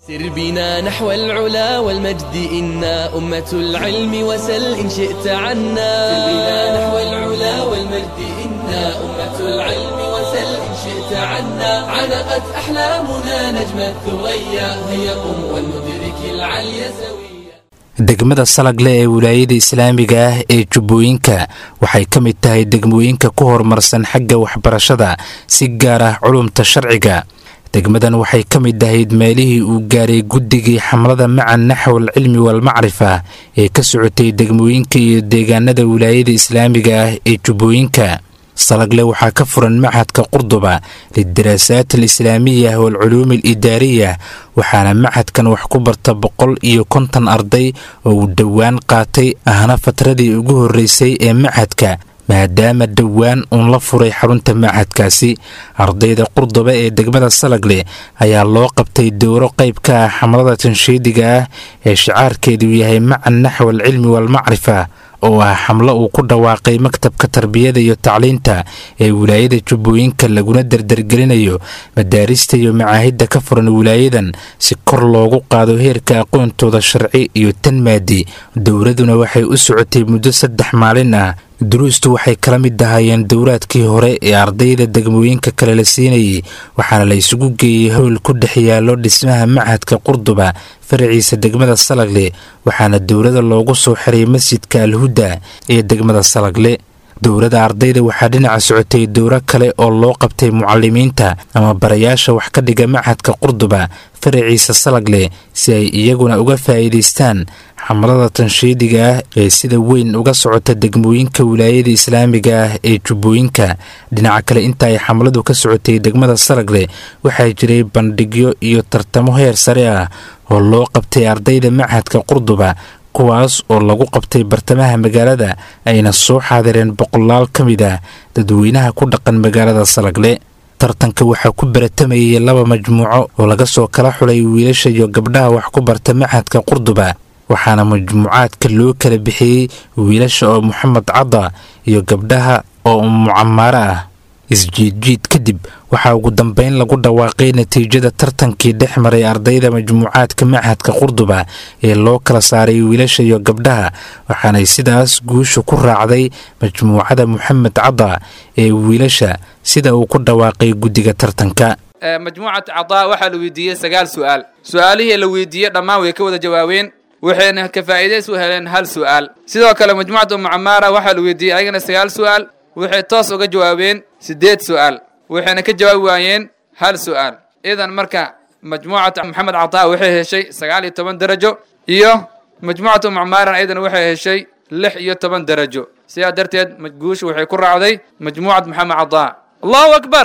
سر بنا نحو العلا والمجد إنا أمة العلم وسل إن شئت عنا سر بنا نحو العلا والمجد إنا أمة العلم وسل إن شئت عنا علقت أحلامنا نجم الثريا هيا قم ولندرك العلي سويا degmada salagle ee wilaayada islaamiga ah ee jubbooyinka waxay ka mid tahay degmooyinka ku horumarsan xagga waxbarashada si gaar ah culumta sharciga degmadan waxay ka mid ahayd meelihii uu gaaray guddigii xamlada maca naxwal cilmi walmacrifa ee ka socotay degmooyinka iyo deegaanada wilaayada islaamiga ah ee jubbooyinka salagle waxaa ka furan machadka qurduba lidaraasaat alislaamiya waalculuumi alidaariya waxaana machadkan wax ku barta boqol iyo konton arday oo uu dhowaan qaatay ahna fatradii ugu horreysay ee machadka maadaama dhowaan uun la furay xarunta machadkaasi ardayda qurduba ee degmada salagle ayaa loo qabtay dowro qayb ka ah xamlada tanshiidiga ah ee shicaarkeedu yahay maca naxwa alcilmi waalmacrifa oo ah xamlo uu ku dhawaaqay maktabka tarbiyada iyo tacliinta ee wilaayada jubbooyinka laguna dardargelinayo madaarista iyo macaahidda ka furan wilaayadan si kor loogu qaado heerka aqoontooda sharci iyo tan maadi dowladuna waxay u socotay muddo saddex maalin ah duruustu waxay kala mid ahaayeen dowraadkii hore ee ardayda degmooyinka kale la siinayay waxaana la isugu geeyey howl ku dhex yaallo dhismaha machadka qurduba faraciisa degmada salagle waxaana dowlada loogu soo xiray masjidka alhuda ee degmada salagle dowladda ardayda waxaa dhinaca socotay dowro kale oo loo qabtay mucalimiinta ama barayaasha wax ka dhiga machadka qurduba faraciisa salagle si ay iyaguna uga faa'iidaystaan xamlada tanshiidiga ah ee sida weyn uga socota degmooyinka wilaayada islaamiga ah ee jubbooyinka dhinaca kale inta ay xamladu ka socotay degmada salagle waxaa jiray bandhigyo iyo tartamo heer sare ah oo loo qabtay ardayda machadka qurduba kuwaas oo lagu qabtay bartamaha magaalada ayna soo xaadireen boqolaal ka mid ah dadweynaha ku dhaqan magaalada salagle tartanka waxaa ku baratamayay laba majmuuco oo laga soo kala xulay wiilasha iyo gabdhaha wax ku barta machadka qurduba waxaana majmuucaadka loo kala bixiyey wiilasha oo moxamed cadda iyo gabdhaha oo mucamaaro ah isjiidjiid kadib waxaa ugu dambeyn lagu dhawaaqay natiijada tartankii dhex maray ardayda majmuucaadka machadka qurduba ee loo kala saaray wiilasha iyo gabdhaha waxaanay sidaas guusha ku raacday majmuucada moxamed cadda ee wiilasha sida uu ku dhawaaqay guddiga tartanka majmuucat cadaa waxaa la weydiiyey sagaal su'aal su'aalihii la weydiiyey dhammaan way ka wada jawaabeen waxayna ka faa'iidays u heleen hal su'aal sidoo kale majmuucatu mucamaara waxaa la weydiiyey ayagana sagaal su'aal waxay toos uga jawaabeen siddeed su'aal waxayna ka jawaabi waayeen hal su'aal idan marka majmuucata maxamed cataa waxay heshay sagaal iyo toban darajo iyo majmuucatu mucmaaran ayadana waxay heshay lix iyo toban darajo sidaa darteed guusha waxay ku raacday majmuucat maxamed cataa allahu akbar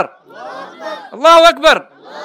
allahu akbar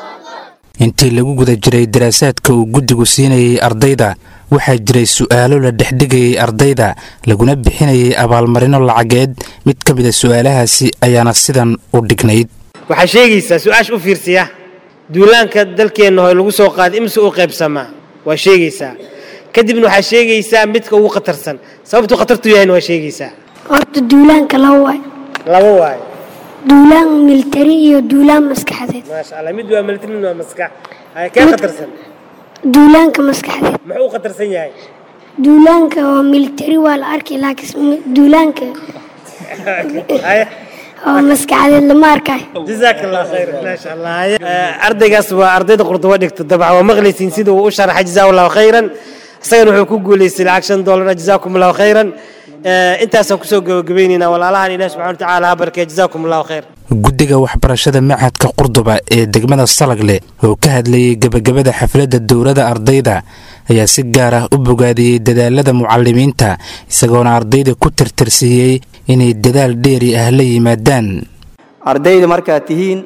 intii lagu guda jiray daraasaadka uu guddigu siinayay ardayda waxaa jiray su'aalo la dhexdhigayay ardayda laguna bixinayay abaalmarino lacageed mid ka mida su'aalahaasi ayaana sidan u dhignayd waxaa sheegaysaa su-aasha u fiirsiya duulaanka dalkeenna hore lagu soo qaaday imse u qaybsamaa waa sheegaysaa kadibna waxaa sheegaysaa midka ugu khatarsan sababtuu khatartu yahayna waa sheegaysaa horta duulaanka laba waay laba waayo duulaan militari iyo duulaan maskaxdeed maasha allah mid waa military mid waa maskax haya kee khatarsan duulaanka maskaxdeed muxuu u khatarsan yahay duulaanka oo militari waa la arkay laakiin duulaanka haya oo maskaxdeed lama arkayo jazaak allah khayr maasha allah haya ardaygaas waa ardayda qurduba dhigto dabcan waa maqlaysiin sida uu u sharaxay jazaa allahu khayran isagana wuxuu ku guulaystay lacag shan doolara jazaakum allahu khayran intaasaan kusoo gabagabaynaynaa walaalahan ilahi subxana watacaala ha barkee jazaakum allahu khayr guddiga waxbarashada machadka qurduba ee degmada salagle oo ka hadlayay gebagabada xafladda dowladda ardayda ayaa si gaar ah u bogaadiyey dadaalada mucalimiinta isagoona ardayda ku tirtirsiiyey inay dadaal dheeri ah la yimaadaan ardayda markaad tihiin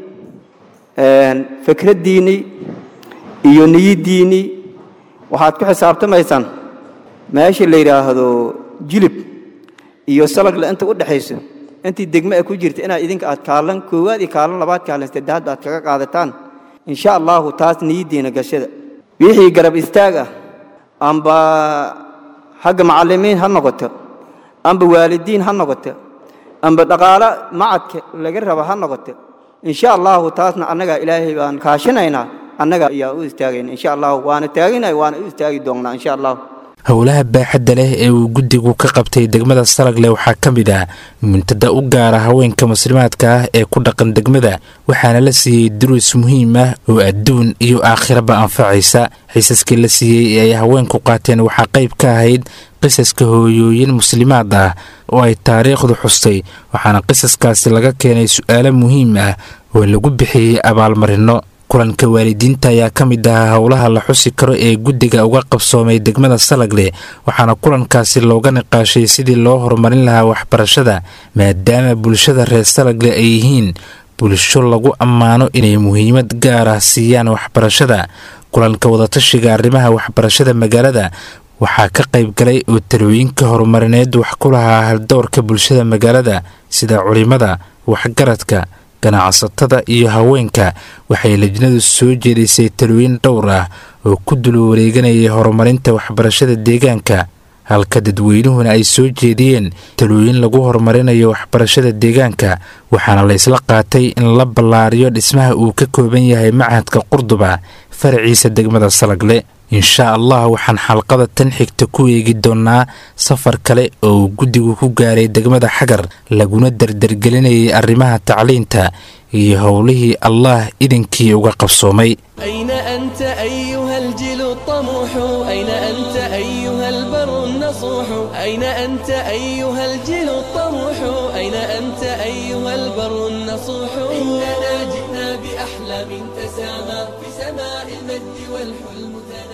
fikraddiinnii iyo niyaddiinnii waxaad ku xisaabtamaysaan meesha la yidhaahdo jilib iyo salagle inta u dhexayso intii degme a ku jirta inaad idinka aad kaalan koowaad iyo kaalan labaad kaalan saddexaad aad kaga qaadataan insha allahu taas niyaddiina gashada wixii garab istaag ah amba xagga macallimiin ha noqoto amba waalidiin ha noqoto amba dhaqaalo macadka laga raba ha noqoto insha allahu taasna annagaa ilaahay baan kaashinaynaa annaga ayaa u istaagayn insha allahu waana taaginahay waana u istaagi doonnaa insha allahu howlaha baaxadda leh ee uu guddigu ka qabtay degmada salagle waxaa ka mid ah muntada u gaara haweenka muslimaadka ah ee ku dhaqan degmada waxaana la siiyey duruus muhiim ah oo adduun iyo aakhiraba anfacaysa xiisaskii la siiyey ee ay haweenku qaateen waxaa qayb ka ahayd qisaska hooyooyin muslimaad ah oo ay taariikhdu xustay waxaana qisaskaasi laga keenay su'aalo muhiim ah oo lagu bixiyey abaalmarinno kulanka waalidiinta ayaa ka mid ahaa howlaha la xusi karo ee guddiga uga qabsoomay degmada salagle waxaana kulankaasi looga niqaashay sidii loo horumarin lahaa waxbarashada maadaama bulshada reer salagle ay yihiin bulsho lagu ammaano inay muhiimad gaar ah siiyaan waxbarashada kulanka wadatashiga arrimaha waxbarashada magaalada waxaa ka qayb galay oo talooyinka horumarineed wax ku lahaa haldoorka bulshada magaalada sida culimada waxgaradka ganacsatada iyo haweenka waxay lajnadu soo jeedisay talooyin dhowr ah oo ku dul wareeganayay horumarinta waxbarashada deegaanka halka dadweynuhuna ay soo jeediyeen talooyin lagu horumarinayo waxbarashada deegaanka waxaana la ysla qaatay in la ballaariyo dhismaha uu ka kooban yahay machadka qurduba faraciisa degmada salagle inshaa allah waxaan xalqada tan xigta ku eegi doonnaa safar kale oo uu guddigu ku gaaray degmada xagar laguna dardargelinayay arrimaha tacliinta iyo howlihii allah idinkii uga qabsoomay أين أنت أيها الجيل الطموح أين أنت أيها البر النصوح أين أنت أيها الجيل الطموح أين أنت أيها البر النصوح إننا جئنا بأحلام تسامى في سماء المجد والحلم تنام